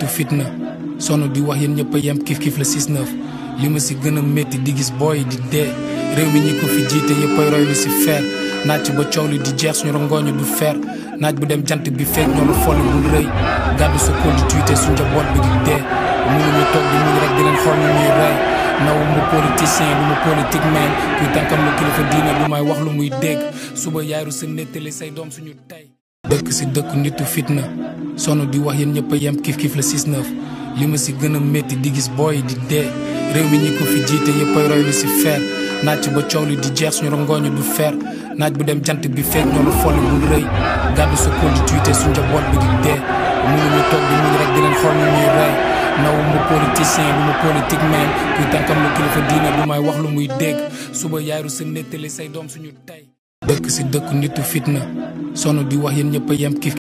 nitu fitna sonn di wax yéen ñëpp a yem kif kif la 6-9 li ma si gën a métti di gis booy di dee réew mi ñi ko fi jiite yëpp ay roy lu si feer naaj ba coow li di jeex suñu rongooñu du feer naaj bu dem jant bi feeg ñoo la folli bul rëy gàddu sa kóol di tuité su njaboot bi di dee mënuñu toog di muñ rek di leen xool ñu ñuy rey nawu mu politicien du mu politique man kuy tànkam lu kilifa diine du may wax lu muy dégg suba yaaru sa nettali say doom suñu tey dëkk si dëkk nitu fitna sonn di wax yéen ñëpp a yem kif kif la 6-9 li ma si gën a métti di gis booy di dee réew mi ñi ko fi jiite yëpp ay roy lu si feer naaj ba coow li di jeex suñu rongooñu du feer naaj bu dem jant bi feeg ñoo la folli bul rëy gàddu sa kóol di tuité su njaboot bi di dee mënuñu toog di muñ rek di leen xool ñu ñuy rey nawu mu politicien du mu politique man kuy tànkam lu kilifa diine du may wax lu muy dégg suba yaaru sa nettali say doom suñu tey dëkk si dëkk nitu fitna sonn di wax yéen ñëpp a yem kif